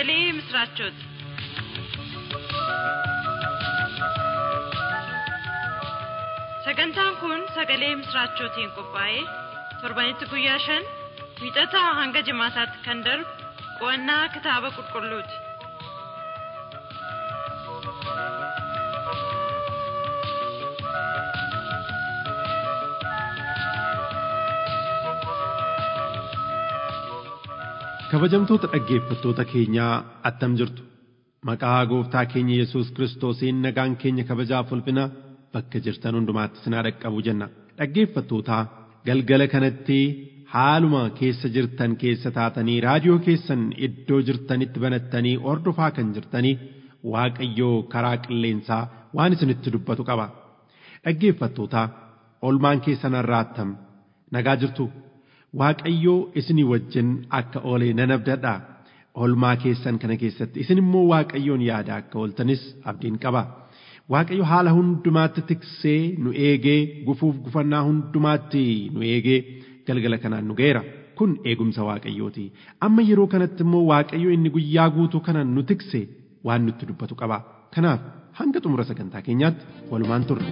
sagalee misiraachooti. Sagantaan kun sagalee misiraachootiin qophaa'ee torbanitti guyyaa shan wiixataa hanga jimaataatti kan darbu qo'annaa kitaaba qulqulluuti. Kabajamtoota dhaggeeffattoota keenyaa attam jirtu maqaa gooftaa keenya Yesuus Kiristoosiin nagaan keenya kabajaaf ulfina bakka jirtan hundumaatti sinaa dhaqqabu jenna. Dhaggeeffattootaa galgala kanatti haaluma keessa jirtan keessa taatanii raadiyoo keessan iddoo jirtanitti banattanii ordofaa kan jirtanii Waaqayyoo karaa qilleensaa waan isinitti dubbatu qaba. Dhaggeeffattootaa olmaan keessan irraattam nagaa jirtu. Waaqayyoo isinii wajjin akka oolee nan abdadha. Olmaa keessan kana keessatti isin immoo Waaqayyoon yaada akka ooltanis abdiin qaba. Waaqayyo haala hundumaatti tiksee nu eegee gufuuf gufannaa hundumaatti nu eegee galgala kanaan nu ga'eera. Kun eegumsa Waaqayyooti. Amma yeroo kanatti immoo Waaqayyo inni guyyaa guutuu kana nu tikse waan nutti dubbatu qaba. Kanaaf hanga xumura sagantaa keenyaatti walumaan turre.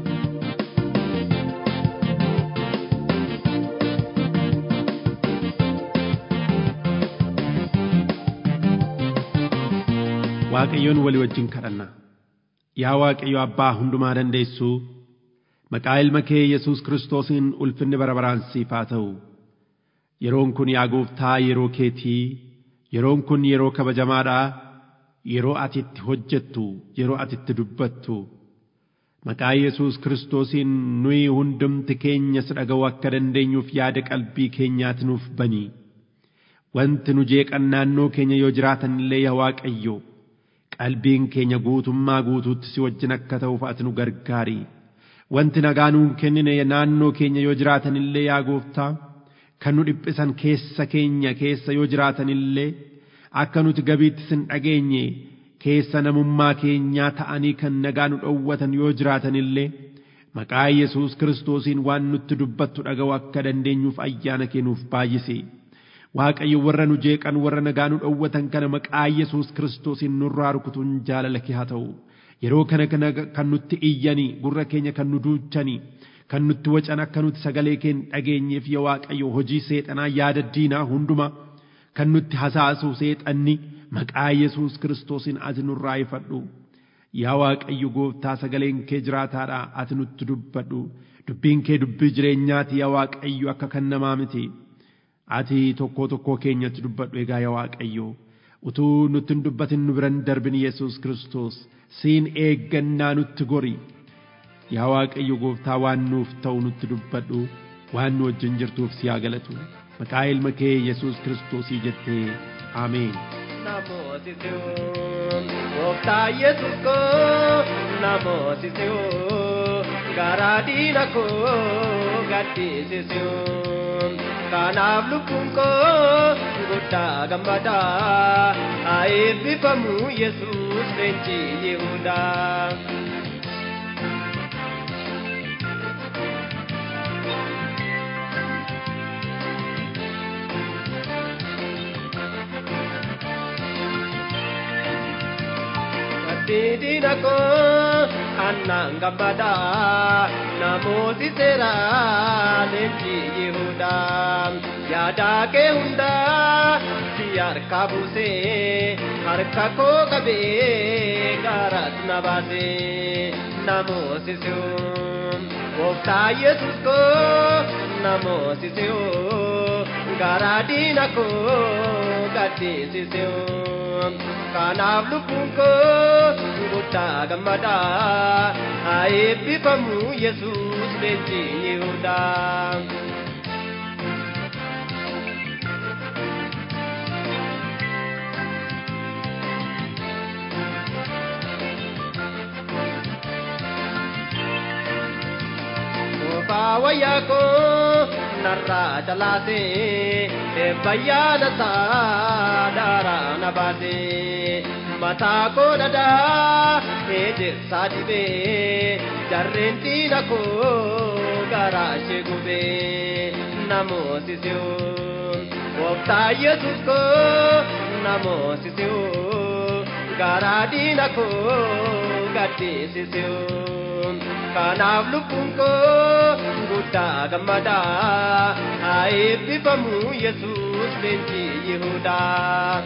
Waaqayyoon walii wajjin kadhanna. Yaa Waaqayyo Abbaa hundumaa dandeessuu maqaa ilma kee Yesuus Kiristoosiin ulfinni bara baraan siif haa ta'u. Yeroon kun yaa gooftaa yeroo keetii, yeroon kun yeroo kabajamaadhaa, yeroo ati itti hojjettu, yeroo ati itti dubbattu. Maqaa Yesuus Kiristoosiin nuyi hundumti keenya si dhaga'uu akka dandeenyuuf yaada qalbii keenyaati nuuf bani. Wanti nu jeeqan naannoo keenya yoo jiraatan illee yaa Waaqayyo. qalbiin keenya guutummaa guutuutti si wajjin akka ta'uuf ati nu gargaari. Wanti nagaa nuun kennine naannoo keenya yoo jiraatan illee yaa gooftaa kan nu dhiphisan keessa keenya keessa yoo jiraatan illee akka nuti gabiitti sin dhageenye keessa namummaa keenyaa ta'anii kan nagaa nu dhowwatan yoo jiraatan illee maqaa Yesuus Kiristoosiin waan nutti dubbattu dhaga'u akka dandeenyuuf ayyaana kennuuf baay'isi. Waaqayyo warra nu jeeqan warra nagaa nu dhowwatan kana maqaa Yesuus Kiristoosiin nurraa rukutuun jaalala kee haa ta'u. Yeroo kana kan nutti iyyanii gurra keenya kan nu duuchanii kan nutti wacan akka nuti sagalee kee dhageenyeef yaa Waaqayyo hojii seexanaa yaada diinaa hunduma kan nutti hasaasu seexanni maqaa Yesuus Kiristoosiin ati nurraa ifadhu. Yaa Waaqayyo gooftaa sagaleen kee jiraataadha ati nutti dubbadhu. Dubbiin kee dubbii jireenyaati yaa Waaqayyo akka kan namaa miti. ati tokkoo tokkoo keenyatti dubbadhu egaa yaa Waaqayyo utuu nutti hin dubbatin nu biran darbin Yesuus Kiristoos siin eeggannaa nutti gori yaa Waaqayyo gooftaa waan nuuf ta'u nutti dubbadhu waan nu wajjin jirtuuf si haa galatu maqaa ilma kee Yesuus Kiristoosii jettee Ameen. Namooti si'oo gooftaa Yesuus koo namooti si'oo garaa diina koo gaddisi si'oo. kanaaf lubbuun koo guddaa gammadaa haa eebbifamu yesuus leenci yihudaa. Diina koo annaan gammadaa namooti seeraa leenci yihudaa yaadaa kee hundaa si harka buusee harka koo qabee gaaraas na baasee namooti si'oo gooftaa yesus koo namooti si'oo garaa diina koo gaddisi si'oo. kanaaf lubbuun koo guddaa gammadaa haa eebbifamu yesuus leenci yihudaa. wayyaa koo narraa calaasee eebbayyaana isaa daaraa na baasee mataa koo dhadaa eedirsaa dibee jarreen diina koo garaa ishee gubee namooti si'oo gooftaa yesus koo namoosisiu garaa diina koo gaddisiisiu kanaaf lubbuun koo guddaa gammadaa haa eebbifamu yesus leenjii yihudaa.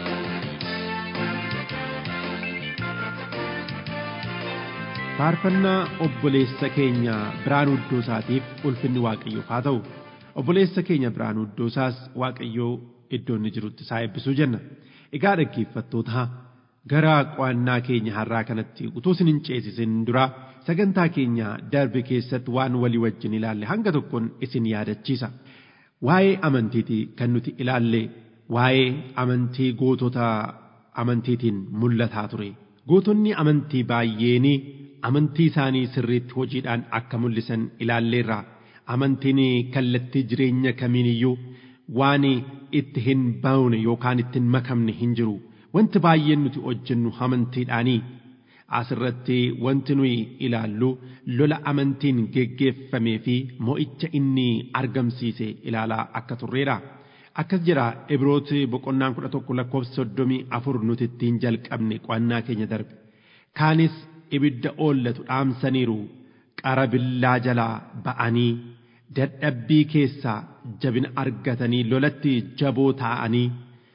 faarfannaa obboleessa keenya Biraanuu Iddoosaatiif ulfinni Waaqayyoof haa ta'u obboleessa keenya Biraanuu Iddoosaas Waaqayyoo iddoo inni jirutti isaa eebbisuu jenna. Egaa dhaggeeffattoota gara qo'annaa keenya har'aa kanatti utuu isin hin ceesisin dura sagantaa keenya darbe keessatti waan walii wajjin ilaalle hanga tokkoon isin yaadachiisa. Waa'ee amantiiti kan nuti ilaalle waa'ee amantii gootota amantiitiin mul'ataa ture. Gootonni amantii baay'een amantii isaanii sirriitti hojiidhaan akka mul'isan ilaalleerra. Amantiin kallattii jireenya kamiiniyyuu waan itti hin baune yookaan itti hin makamne hin jiru. Wanti baay'een nuti hojjennu amantiidhaanii. Asirratti wanti nuyi ilaallu lola amantiin geggeeffamee fi mo'icha inni argamsiise ilaalaa akka turreedha. Akkas jira Ibrooti boqonnaan kudha tokko lakkoofsa soddomii afur nuti ittiin jalqabne qo'annaa keenya darbe. Kaanis ibidda oollatu dhaamsaniiru qara billaa jalaa ba'anii dadhabbii keessaa jabina argatanii lolatti jaboo ta'anii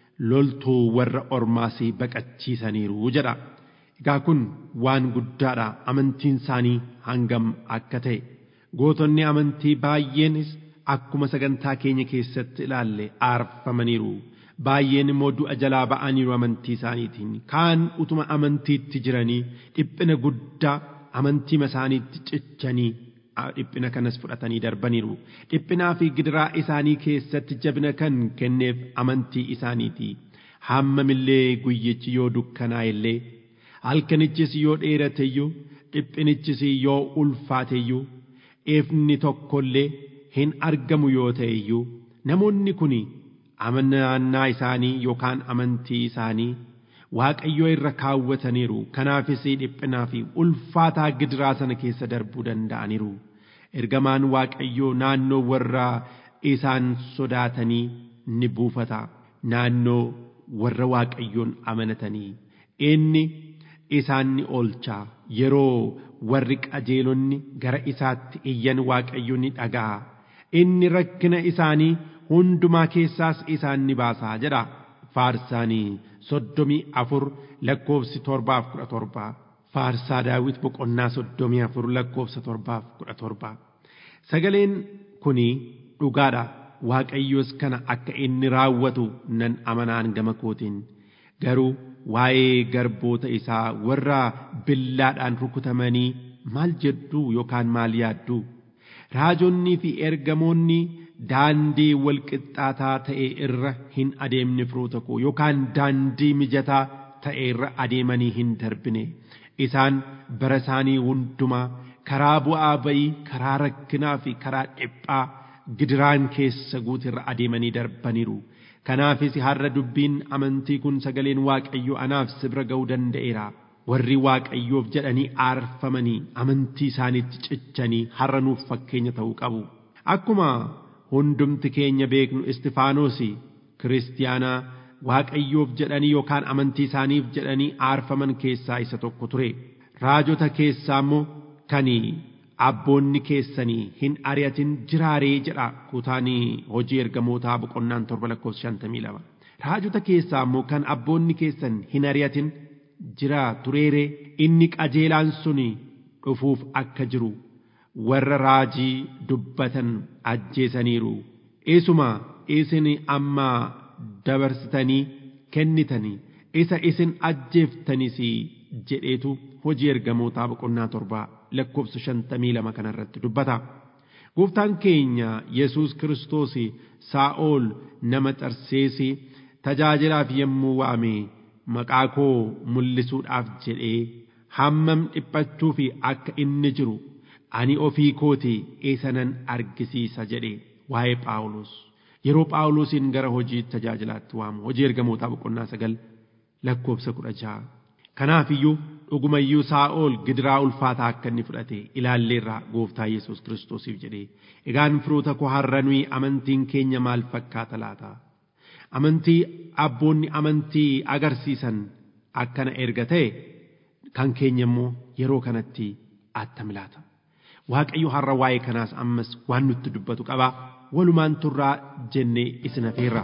loltuu warra ormaas baqachiisaniiru jedha. Egaa kun waan guddaadha amantiin isaanii hangam akka ta'e gootonni amantii baay'eenis akkuma sagantaa keenya keessatti ilaalle aarfamaniiru. Baay'een immoo du'a jalaa ba'aniiru amantii isaaniitiin kaan utuma amantiitti jiranii dhiphina guddaa amantiima isaaniitti cichanii dhiphina kanas fudhatanii darbaniiru. Dhiphinaa fi gidiraa isaanii keessatti jabina kan kenneef amantii isaaniiti. Hammamillee guyyichi yoo dukkanaa illee halkanichis yoo dheerate iyyuu dhiphinichis yoo ulfaate iyyuu ifni tokkollee hin argamu yoo ta'e iyyuu namoonni kun amanannaa isaanii yookaan amantii isaanii waaqayyoo irra kaawwataniiru kanaafis dhiphinaa fi ulfaataa gidiraa sana keessa darbuu danda'aniiru ergamaan waaqayyoo naannoo warra isaan sodaatanii ni buufata naannoo warra waaqayyoon amanatanii inni isaan ni oolchaa yeroo warri qajeelonni gara isaatti iyyan waaqayyo ni dhaga'a inni rakkina isaanii hundumaa keessaas isaan ni baasaa jedha faarsaanii soddomii afur lakkoofsi torbaaf kudha torbaa faarsaa daawit boqonnaa soddomii afur lakkoofsa torbaaf kudha torbaa sagaleen kuni dhugaadha waaqayyos kana akka inni raawwatu nan amanaan gama kootiin garuu waa'ee garboota isaa warra billaadhaan rukutamanii maal jedhu yookaan maal yaaddu raajonnii fi ergamoonni daandii walqixxaataa ta'e irra hin adeemne firoota koo yookaan daandii mijataa ta'e irra adeemanii hin darbine isaan bara isaanii hundumaa karaa bu'aa bayii karaa rakkinaa fi karaa dhiphaa gidiraan keessa guutirra adeemanii darbaniiru. Kanaafis har'a dubbiin amantii kun sagaleen Waaqayyoo anaaf sibira ga'uu danda'eera. Warri Waaqayyoof jedhanii aarfamanii amantii isaaniitti cichanii har'a nuuf fakkeenya ta'uu qabu. Akkuma hundumti keenya beeknu Istifaanos kiristiyaanaa Waaqayyoof jedhanii yookaan amantii isaaniif jedhanii aarfaman keessaa isa tokko ture. Raajota keessaa immoo kan abboonni keessanii hin ari'atin jiraaree jedha kutaanii hojii ergamootaa boqonnaan torba lakkoofsa shantamii lama. Raajota keessaa immoo kan abboonni keessan hin ari'atin jira tureeree inni qajeelaan suni dhufuuf akka jiru warra raajii dubbatan ajjeesaniiru. Isuma isin amma dabarsitanii kennitanii isa isin ajjeeftanis jedheetu hojii ergamootaa boqonnaa torbaa lakkoofsa shantamii lama kanarratti dubbata. Gooftaan keenya Yesuus Kiristoos Saa'ol nama Xarseesi tajaajilaaf yommuu waame maqaa koo mul'isuudhaaf jedhee hammam dhiphachuu fi akka inni jiru ani ofii kooti isanan argisiisa jedhe waa'ee Phaawulos. Yeroo Phaawulosin gara hojii tajaajilaatti waamu hojii ergamootaa boqonnaa sagal lakkoofsa kudha jaha. Kanaaf iyyuu dhugumayyuu Saa'ol gidiraa ulfaataa akka inni fudhate ilaalleerraa gooftaa Yesuus Kiristoosiif jedhee egaan firoota koo har'a nuyi amantiin keenya maal fakkaata laata? amantii abboonni amantii agarsiisan akkana erga ta'e kan keenya immoo yeroo kanatti attami laata waaqayyo har'a waa'ee kanaas ammas waan nutti dubbatu qaba walumaan turraa jennee isin afeerra.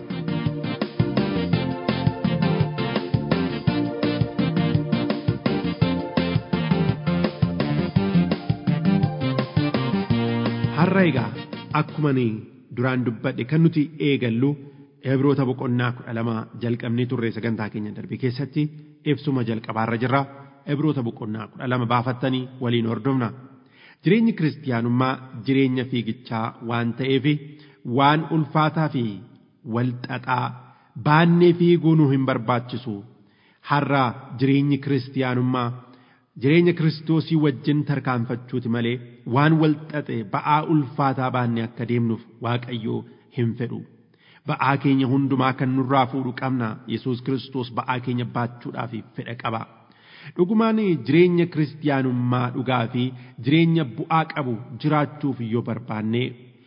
har'a egaa akkuma duraan dubbadhe kan nuti eegallu Ibroota boqonnaa kudha lama jalqabnee turre sagantaa keenya darbe keessatti ibsuma jalqabaarra jirra. Ibroota boqonnaa kudha lama baafattanii waliin hordofna. Jireenyi kiristiyaanummaa jireenya fiigichaa waan ta'eef waan ulfaataa fi walxaxaa baannee fiiguu nu hin barbaachisu. Har'a jireenyi kiristiyaanummaa jireenya kiristoosii wajjin tarkaanfachuuti malee waan walxaxe ba'aa ulfaataa baannee akka deemnuuf waaqayyoo hin fedhu. ba'aa keenya hundumaa kan nurraa fuudhu qabna yesus kiristoos ba'aa keenya baachuudhaaf fedha qaba dhugumaan jireenya kiristiyaanummaa dhugaa fi jireenya bu'aa qabu jiraachuuf yoo barbaanne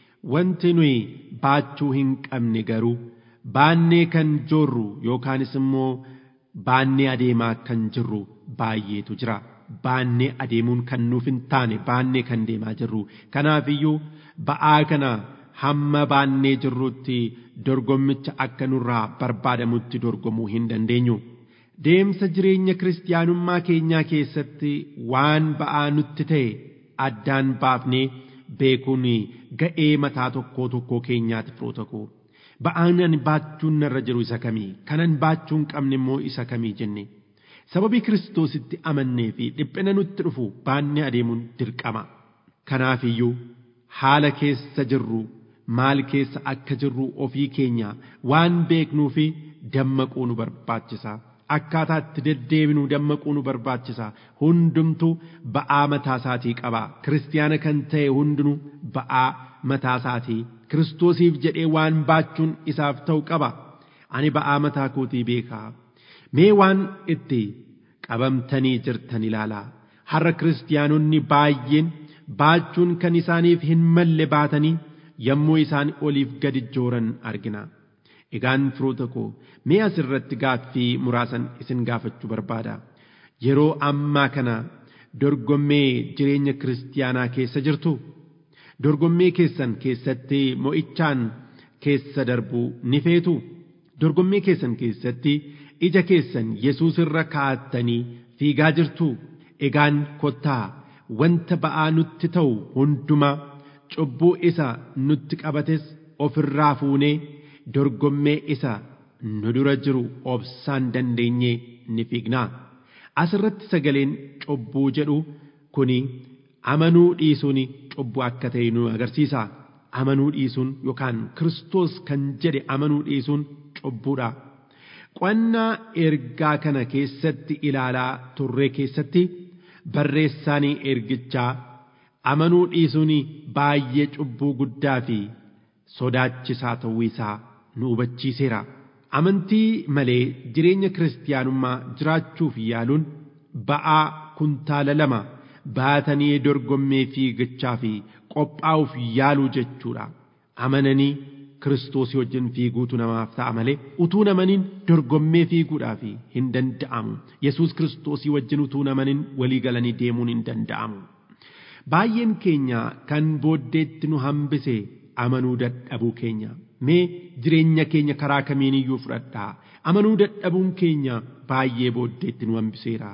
wanti nuyi baachuu hin qabne garuu baannee kan joorru yookaanis immoo baannee adeemaa kan jirru baay'eetu jira baannee adeemuun kan nuuf hin taane baannee kan deemaa jirru kanaafiyyuu ba'aa kana hamma baannee jirrutti dorgommicha akka nurraa barbaadamutti dorgomuu hin dandeenyu. Deemsa jireenya kiristiyaanummaa keenyaa keessatti waan ba'aa nutti ta'e addaan baafnee beekuun ga'ee mataa tokkoo tokkoo keenyaati firoota koo. Ba'aan ani baachuun narra jiru isa kamii? Kanan baachuu hin qabne immoo isa kamii jenne? Sababii kiristoositti amannee fi dhiphina nutti dhufu baannee adeemuun dirqama. Kanaafiyyuu haala keessa jirru maal keessa akka jirru ofii keenya waan beeknuu fi dammaquu nu barbaachisa. Akkaataa itti deddeebinuu dammaquu nu barbaachisa. Hundumtuu ba'aa mataa isaatii qaba. Kiristiyaana kan ta'e hundinuu ba'aa mataa isaatii. Kiristoosiif jedhee waan baachuun isaaf ta'u qaba. Ani ba'aa mataa kootii beekaa. Mee waan itti qabamtanii jirtan ilaalaa. Har'a kiristiyaanonni baay'een baachuun kan isaaniif hin malle baatanii yommuu isaan oliif gadi jooran argina. Egaan firoota koo mee asirratti gaaffii muraasan isin gaafachuu barbaada. Yeroo ammaa kana dorgommee jireenya kiristiyaanaa keessa jirtu dorgommee keessan keessatti mo'ichaan keessa darbuu ni feetu. Dorgommee keessan keessatti ija keessan Yesuus irra kaa'attanii fiigaa jirtu. Egaan kottaa wanta ba'aa nutti ta'u hundumaa cubbuu isa nutti qabates ofirraa fuunee dorgommee isa nu dura jiru obsaan dandeenyee ni fiignaa. Asirratti sagaleen cubbuu jedhu kuni amanuu dhiisuun cubbuu akka ta'e nu agarsiisa. Amanuu dhiisuun yookaan Kiristoos kan jedhe amanuu dhiisuun cubbuudha. Qo'annaa ergaa kana keessatti ilaalaa turre keessatti barreessaanii ergichaa amanuu dhiisuun baay'ee cubbuu guddaa fi sodaachisaa ta'uu isaa nu hubachiiseera. Amantii malee jireenya kiristiyaanummaa jiraachuuf yaaluun ba'aa kuntaala lama baatanii dorgommee fiigichaa fi qophaa'uuf yaaluu jechuudha. Amananii kiristoosii wajjin fiiguutu namaaf ta'a malee utuu namaniin dorgommee fiiguudhaaf hin danda'amu. Yesuus kiristoosii wajjin utuu namaniin walii galanii deemuun hin danda'amu. Baay'een keenya kan booddeetti nu hambise amanuu dadhabuu keenya. Mee jireenya keenya karaa kamiin iyyuu fudhadhaa. Amanuu dadhabuun keenya baay'ee booddeetti nu hambiseera.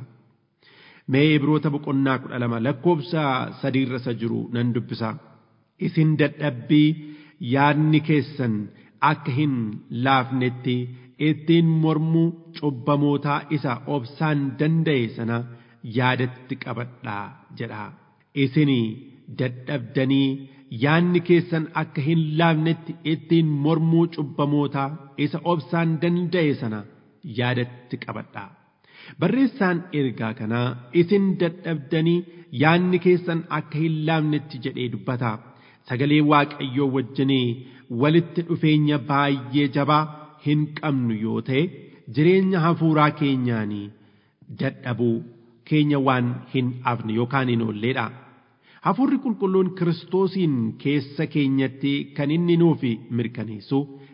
Mee Ibroota boqonnaa kudha lama lakkoobsa sadiirra isa jiru nan dubbisa. Isin dadhabbii yaadni keessan akka hin laafnetti ittiin mormuu cubbamootaa isa obsaan danda'e sana yaadatti qabadhaa jedha. Isin dadhabdanii yaadni keessan akka hin laafnetti ittiin mormuu cubbamootaa isa obsaan danda'e sana yaadatti qabadhaa. Barreessaan ergaa kanaa isin dadhabdanii yaadni keessan akka hin laafnetti jedhee dubbata. Sagalee Waaqayyoo wajjinii walitti dhufeenya baay'ee jabaa hin qabnu yoo ta'e jireenya hafuuraa keenyaanii dadhabuu keenya waan hin afne yookaan hin oolleedha. Hafuurri qulqulluun kiristoosiin keessa keenyatti kan inni nuuf mirkaneessu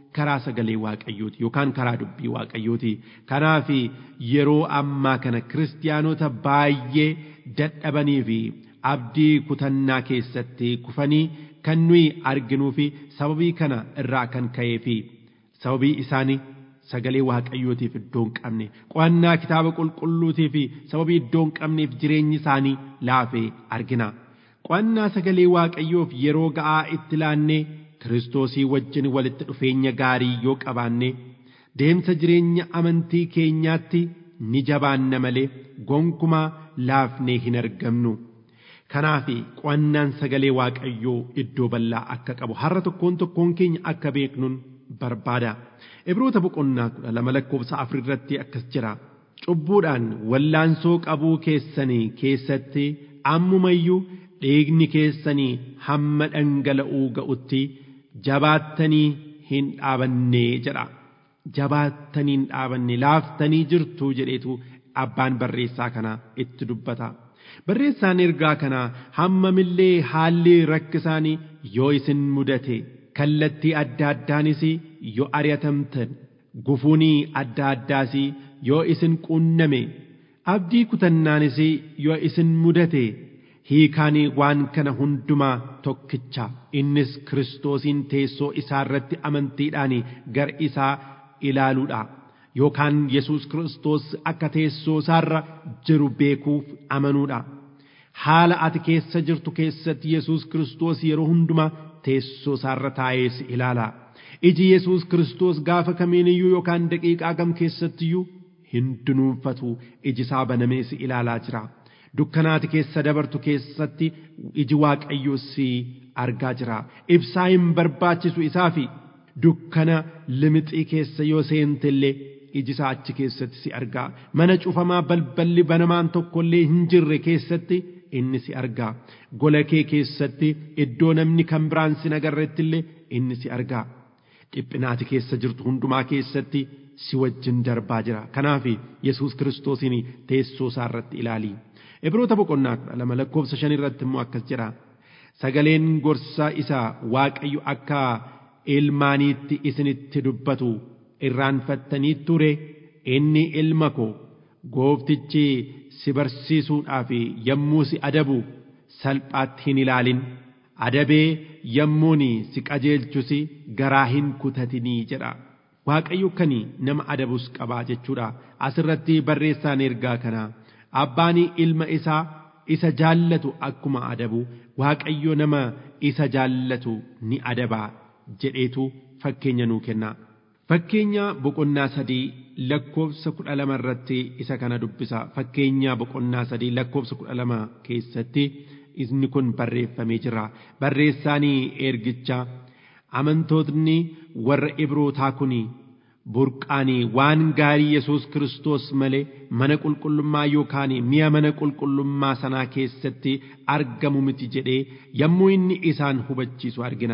karaa sagalee waaqayyooti yookaan karaa dubbii waaqayyooti kanaaf yeroo ammaa kana kiristiyaanota baay'ee dadhabanii fi abdii kutannaa keessatti kufanii kan nuyi arginuu fi sababii kana irraa kan ka'ee fi sababii isaanii sagalee waaqayyootiif iddoo hin qabne qo'annaa kitaaba qulqulluutii fi sababii iddoo hin qabneef jireenyi isaanii laafee argina qo'annaa sagalee waaqayyoof yeroo ga'aa itti laannee kiristoosii wajjin walitti dhufeenya gaarii yoo qabaanne deemsa jireenya amantii keenyaatti ni jabaanna malee gonkumaa laafnee hin argamnu. Kanaaf qo'annaan sagalee waaqayyoo iddoo bal'aa akka qabu har'a tokkoon tokkoon keenya akka beeknuun barbaada. Ibroota boqonnaa kudha lama lakkoofsa afur irratti akkas jira. Cubbuudhaan wallaansoo qabuu keessanii keessatti ammumayyuu dhiigni keessanii hamma dhangala'uu ga'utti jabaattanii hin dhaabanne jedha. Jabaattanii hin dhaabanne laaftanii jirtu jedheetu abbaan barreessaa kanaa itti dubbata. Barreessaan ergaa kanaa hammamillee haalli rakkisaanii yoo isin mudate kallattii adda addaanis yoo ari'atamtan gufuunii adda addaas yoo isin quunname abdii kutannaanis yoo isin mudate hiikaanii waan kana hundumaa tokkicha innis kiristoosiin teessoo isaa irratti amantiidhaan gar isaa ilaaluudha. yookaan Yesuus Kiristoos akka teessoo isaarra jiru beekuuf amanuudha. Haala ati keessa jirtu keessatti Yesuus Kiristoos yeroo hundumaa teessoo isaarra taa'ee si ilaala. Iji Yesuus Kiristoos gaafa kamiiniyyuu yookaan daqiiqaa kam keessattiyyuu hin dunuunfatu iji isaa banamee si ilaalaa jira. Dukkanaati keessa dabartu keessatti iji Waaqayyoo si argaa jira. Ibsaa hin barbaachisu isaafi dukkana limixii keessa yoo seente illee iji isaa achi keessatti si argaa mana cufamaa balballi banamaan tokkollee hin jirre keessatti inni si argaa gola kee keessatti iddoo namni kan biraan si agarretti illee inni si argaa dhiphinaati keessa jirtu hundumaa keessatti si wajjin darbaa jira kanaaf yesus kiristoosiin teessoo isaa irratti ilaali ibroota boqonnaa kudha lama lakkoofsa shan irratti immoo akkas jira sagaleen gorsaa isaa waaqayyo akka ilmaaniitti isinitti dubbatu irraanfattanii ture inni ilma koo gooftichi si barsiisuudhaaf yommuu si adabu salphaatti hin ilaalin adabee yommuun si qajeelchus garaa hin kutatinii jedha waaqayyo kan nama adabus qabaa jechuudha asirratti barreessaan ergaa kana abbaan ilma isaa isa jaallatu akkuma adabu waaqayyo nama isa jaallatu ni adabaa jedheetu fakkeenya nuu kenna. Fakkeenya boqonnaa sadii lakkoofsa kudha lama irratti isa kana dubbisa. Fakkeenya boqonnaa sadii lakkoofsa kudha lama keessatti inni kun barreeffamee jira. Barreessaanii ergicha amantootni warra ibrootaa kun burqaanii waan gaarii Yesuus Kiristoos malee mana qulqullummaa yookaan mi'a mana qulqullummaa sanaa keessatti argamu miti jedhee yommuu inni isaan hubachiisu argina.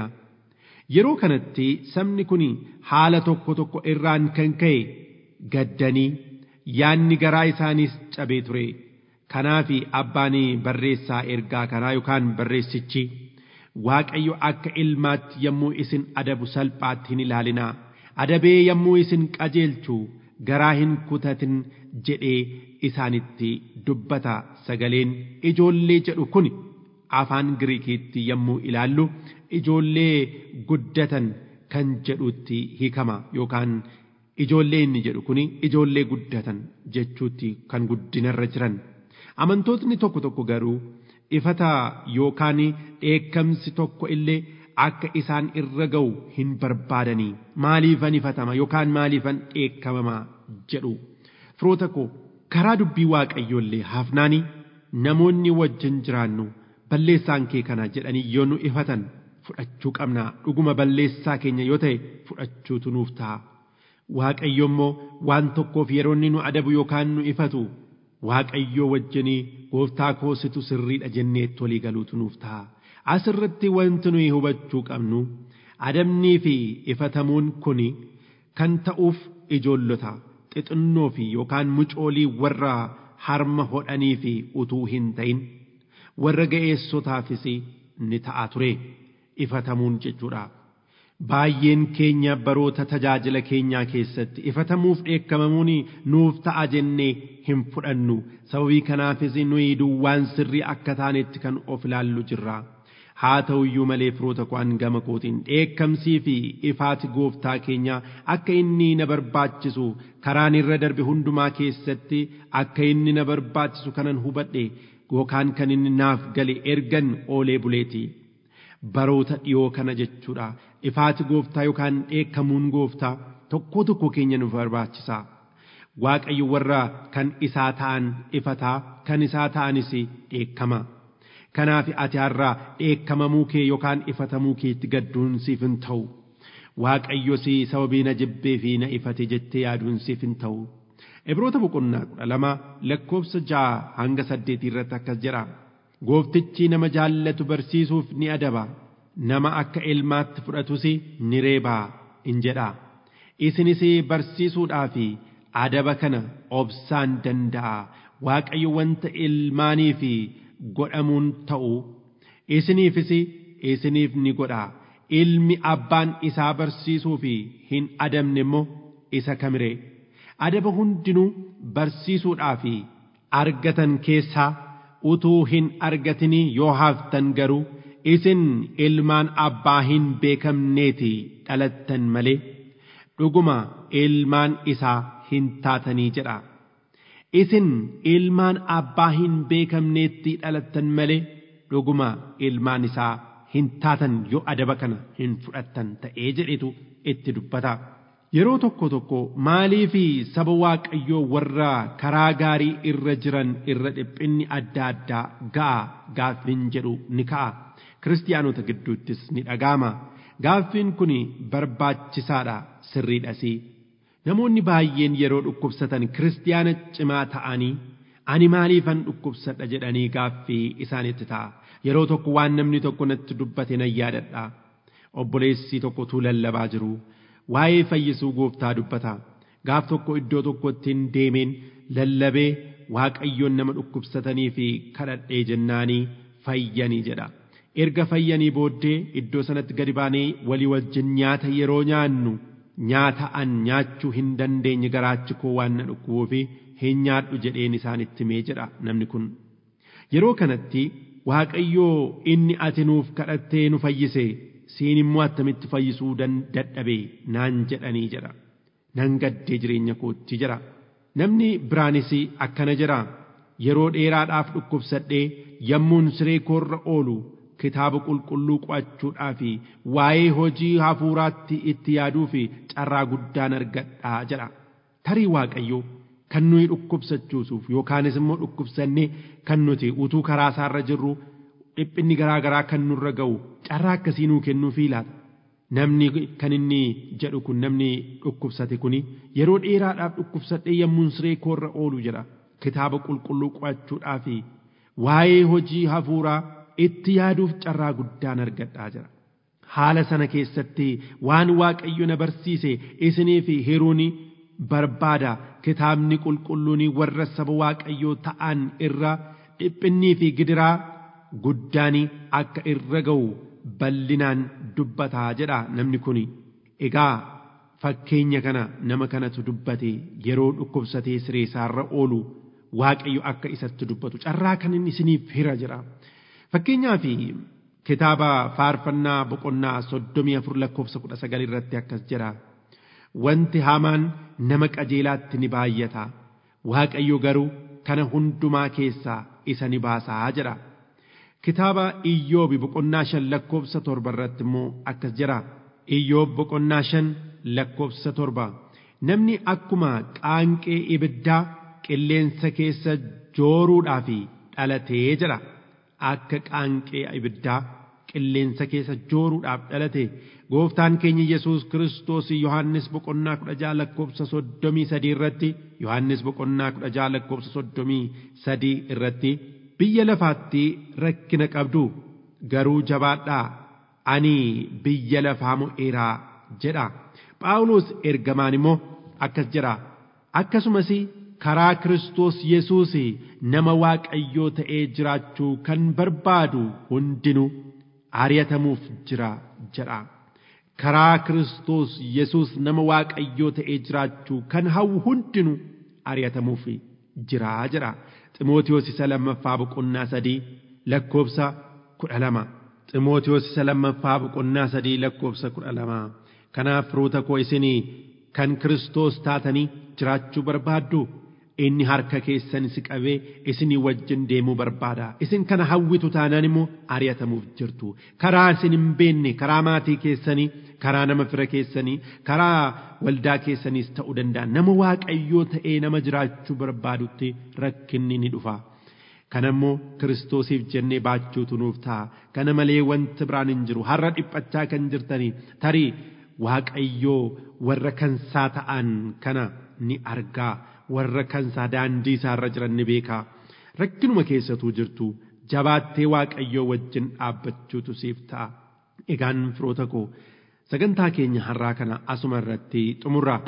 Yeroo kanatti sabni kun haala tokko tokko irraan kan ka'e gaddanii yaanni garaa isaaniis cabee ture. Kanaaf abbaan barreessaa ergaa kanaa yookaan barreessichi Waaqayyo akka ilmaatti yommuu isin adabu salphaatti hin ilaalinaa. Adabee yommuu isin qajeelchu garaa hin kutatin jedhee isaanitti dubbata sagaleen ijoollee jedhu kun afaan Giriikiitti yommuu ilaallu ijoollee guddatan kan jedhutti hiikama yookaan ijoollee inni jedhu kun ijoollee guddatan jechuutti kan guddinarra jiran amantootni tokko tokko garuu ifata yookaan dheekkamsi tokko illee akka isaan irra ga'u hin barbaadanii maaliifan ifatama yookaan maaliifan dheekkamama jedhu firoota koo karaa dubbii waaqayyoollee hafnaanii namoonni wajjin jiraannu balleessaan kee kana jedhanii yoo nu ifatan fudhachuu qabna dhuguma balleessaa keenya yoo ta'e fudhachuutu nuuf ta'a. Waaqayyo immoo waan tokkoof yeroo inni nu adabu yookaan nu ifatu waaqayyoo wajjinii gooftaa koositu sirriidha jennee walii galuutu nuuf ta'a. Asirratti wanti nuyi hubachuu qabnu adabnii fi ifatamuun kun kan ta'uuf ijoollota xixinnoo fi yookaan mucoolii warra harma hodhanii fi utuu hin ta'in warra ga'eessotaafis ni ta'a ture. ifatamuun jechuudha. baay'een keenya baroota tajaajila keenyaa keessatti ifatamuuf dheekkamamuun nuuf ta'a jennee hin fudhannu sababii kanaafis nuyi duwwaan sirrii akka taanetti kan of ilaallu jirra haa ta'u iyyuu malee firoota ko'an gama kootiin dheekkamsii fi ifaati gooftaa keenyaa akka inni na barbaachisu karaan irra darbe hundumaa keessatti akka inni na barbaachisu kanan hubadhe yookaan kan inni naaf gale ergan oolee buleeti. baroota dhiyoo kana jechuudha ifaati gooftaa yookaan dheekkamuun gooftaa tokko tokko keenya nu barbaachisa waaqayyo warra kan isaa ta'an ifataa kan isaa ta'anis dheekkama kanaaf ati har'aa dheekkamamuu kee yookaan ifatamuu keetti gadduun siif hin ta'u waaqayyos sababii na jibbee fi na ifate jettee yaaduun siif hin ta'u Ibroota boqonnaa kudha lama lakkoofsa ja'a hanga saddeetii irratti akkas jedha. Gooftichi nama jaallatu barsiisuuf ni adaba. Nama akka ilmaatti fudhatus ni reebaa in jedha. Isinis barsiisuudhaa fi adaba kana obsaan danda'a. Waaqayyo wanta ilmaaniif godhamuun ta'u isiniifis isiniif ni godha. Ilmi abbaan isaa barsiisuuf hin adabne immoo isa kamiree. adaba hundinuu barsiisuudhaaf argatan keessaa utuu hin argatinii yoo haftan garuu isin ilmaan abbaa hin beekamneeti dhalattan malee dhuguma ilmaan isaa hin taatanii jedha. Isin ilmaan abbaa hin beekamneetti dhalattan malee dhuguma ilmaan isaa hin taatan yoo adaba kana hin fudhattan ta'ee jedhetu itti dubbata. Yeroo tokko tokko maalii fi saba waaqayyoo warra karaa gaarii irra jiran irra dhiphinni adda addaa ga'a gaaffiin jedhu ni ka'a. Kiristiyaanota gidduuttis ni dhaga'ama. Gaaffiin kun barbaachisaadha sirriidhasi. Namoonni baay'een yeroo dhukkubsatan kiristiyaana cimaa ta'anii ani maaliifan dhukkubsadha jedhanii gaaffii isaanitti ta'a. Yeroo tokko waan namni tokko natti dubbate nan yaadadha. Obboleessi tokko utuu lallabaa jiru. waa'ee fayyisuu gooftaa dubbata gaaf tokko iddoo tokkotti hin deemeen lallabee waaqayyoon nama dhukkubsatanii fi kadhadhee jennaanii fayyanii jedha erga fayyanii booddee iddoo sanatti gadi baanee walii wajjin nyaata yeroo nyaannu nyaata an nyaachuu hin dandeenye garaachi koo waan na dhukkubuu fi hin nyaadhu jedheen isaanitti mee jedha namni kun yeroo kanatti waaqayyoo inni ati nuuf kadhattee nu fayyise siin immoo attamitti fayyisuu dadhabe naan jedhanii jedha nan gaddee jireenya kootti jira namni biraanis akkana jira yeroo dheeraadhaaf dhukkubsadhee yommuun siree koorra oolu kitaaba qulqulluu qo'achuudhaa fi waa'ee hojii hafuuraatti itti yaaduu fi carraa guddaan argadhaa jedha tarii waaqayyoo kan nuyi dhukkubsachuusuuf yookaanis immoo dhukkubsannee kan nuti utuu karaa isaarra jirru dhiphinni garaa garaa kan nurra ga'u carraa akkasii nuu kennuufii laata. Namni kan inni jedhu kun namni dhukkubsate kuni yeroo dheeraadhaaf dhukkubsadhee yommuun siree koorra oolu jedha. Kitaaba qulqulluu qo'achuudhaa fi waa'ee hojii hafuuraa itti yaaduuf carraa guddaan argadhaa jira. Haala sana keessatti waan Waaqayyo na barsiise isinii fi hiruuni barbaada kitaabni qulqulluun warra saba Waaqayyoo ta'an irra dhiphinnii fi gidiraa guddaan akka irra ga'u bal'inaan dubbataa jedha namni kun egaa fakkeenya kana nama kanatu dubbate yeroo dhukkubsatee siree isaarra oolu waaqayyo akka isatti dubbatu carraa kan inni isiniif hira jira fakkeenyaa fi kitaaba faarfannaa boqonnaa soddomii afur lakkoofsa kudha sagal irratti akkas jedha wanti hamaan nama qajeelaatti ni baay'ata waaqayyo garuu kana hundumaa keessaa isa ni baasaa jedha kitaaba iyyoobi boqonnaa shan lakkoofsa torba irratti immoo akkas jira iyyoob boqonnaa shan lakkoofsa torba namni akkuma qaanqee ibiddaa qilleensa keessa jooruudhaaf dhalatee jira akka qaanqee ibiddaa qilleensa keessa jooruudhaaf dhalate gooftaan keenya yesus kiristoos yohannis boqonnaa kudha jaha lakkoofsa soddomii sadii irratti yohannis boqonnaa kudha jaha lakkoofsa soddomii sadii irratti biyya lafaatti rakkina qabdu garuu jabaadhaa ani biyya lafaa mo'eeraa jedha phaawulos ergamaan immoo akkas jedha akkasumas karaa kiristoos yesuus nama waaqayyoo ta'ee jiraachuu kan barbaadu hundinuu ari'atamuuf jira jedha karaa Kiristoos Yesuus nama Waaqayyoo ta'ee jiraachuu kan hawwu hundinuu ari'atamuuf jiraa jira. Ximootiyoos isa lammaffaa boqonnaa sadii lakkoobsa kudha lama. Ximootiyoos isa lammaffaa boqonnaa sadii lakkoobsa kudha lama. Kanaaf firoota koo isinii kan Kiristoos taatanii jiraachuu barbaaddu inni harka keessan si qabee isinii wajjin deemuu barbaada. Isin kana hawwitu taanaan immoo ari'atamuuf jirtu. Karaa isin hin beekne karaa maatii keessanii, karaa nama fira keessanii, karaa waldaa keessaniis ta'uu danda'a. Nama waaqayyoo ta'ee nama jiraachuu barbaadutti rakkinni ni dhufa. Kana immoo Kiristoosiif jennee baachuutu nuuf ta'a. Kana malee wanti biraan hin jiru. Har'a dhiphachaa kan jirtanii tarii waaqayyoo warra kansaa ta'an kana ni argaa. warra kansaa daandii isaarra jiran ni beekaa rakkinuma keessatuu jirtu jabaattee waaqayyoo wajjin dhaabbachuutu siif ta'a egaan firoota koo sagantaa keenya har'aa kana asuma irratti xumurra.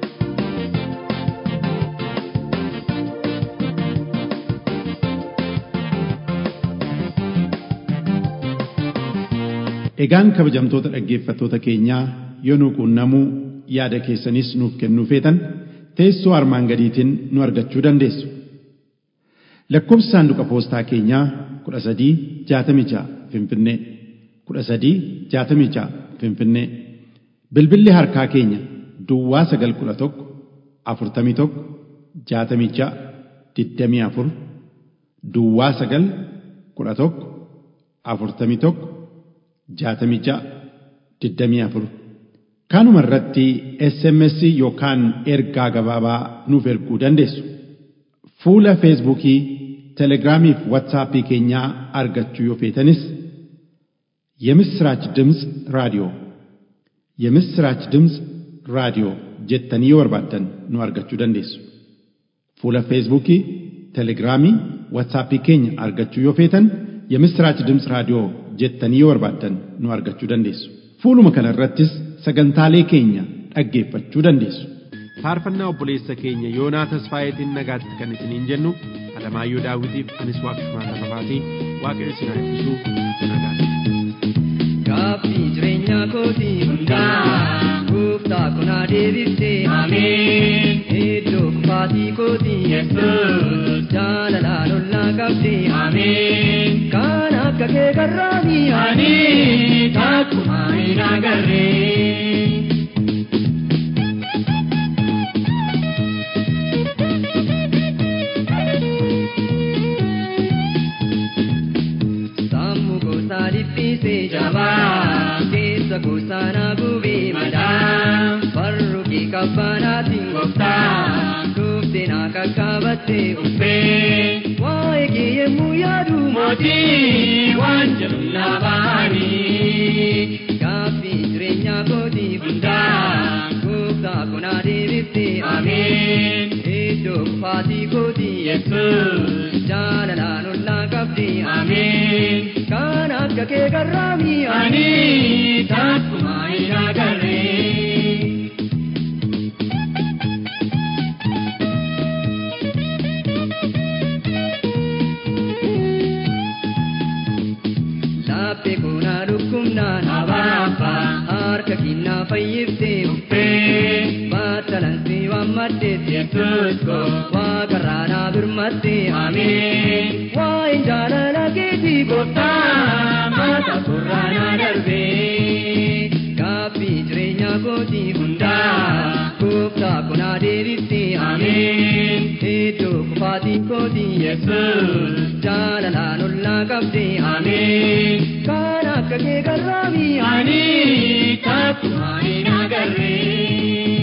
Egaan kabajamtoota dhaggeeffattoota keenyaa yoo nu quunnamuu yaada keessanis nuuf kennuu feetan teessoo armaan gadiitiin nu argachuu dandeessu. Lakkoofsi saanduqa poostaa keenyaa kudha sadii jaatamii ja'a Finfinnee kudha sadii jaatamii ja'a Finfinnee bilbilli harkaa keenya Duwwaa sagal kudha tokko afurtamii tokko jaatamii ja'a digdamii afur Duwwaa sagal kudha tokko afurtamii tokko jaatamii ja'a digdamii afur. Kanuma irratti SMS yookaan ergaa gabaabaa nuuf erguu dandeessu. Fuula Feesbuukii, Telegiraamii fi Waatsaappii keenyaa argachuu yoo feetanis የምስራች ድምፅ ራዲዮ የምስራች ድምፅ ራዲዮ jettanii yoo barbaaddan nu argachuu dandeessu. Fuula Feesbuukii, Telegiraamii, Waatsaappii keenya argachuu yoo feetan የምስራች ድምፅ raadiyoo jettanii yoo barbaaddan nu argachuu dandeessu. Fuuluma kana irrattis sagantaalee keenya dhaggeeffachuu dandeessu. Faarfannaa obboleessa keenya Yoonaa Tasfaayetiin nagaatti kan isiniin jennu Alamaayyoo Daawitiif anis waaqessumaa tafafaatii waaqayyo isin haa eebbisuu nagaatti. Gaaffii jireenya kootii hundaa gooftaa kunaa deebistee ameen. Iddoo kufaatii kootii yesuus jaalalaan ollaa qabdee ameen. Kan akka kee garraamii ani takkumaa hin agarree. Sammuu gosaa dhiphisee jabaa keessa gosaa naa gubee madaa farru kee kabbanaatiin gooftaa dhuftee naa qaqqabattee uffee waa'ee kee yemmuu yaadu mootii waan jedhu naa ba'anii gaaffii jireenyaa kootii hundaa gooftaa kunaa deebiftee ameen iddoo kufaatii kootii yesuus jaalalaan ollaa qabdee ameen kan akka kee garraamii ani takkumaa hin agarree. Laphee koonaa dhukkubnaan abaabaa harka kinnaa fayyiftee uffee battalansi waan maddeef yesuus koo waaqarraa naa birmattee ameen waa'een jaalala keetii gooftaa maata kurraa naa darbee gaaffii jireenyaa kootii hundaa gooftaa kunaa deebiftee ameen iddoo kufaatii kootii yesuus jaalalaan ollaa qabdee ameen kan akka kee garraamii ani takkumaa hin agarree.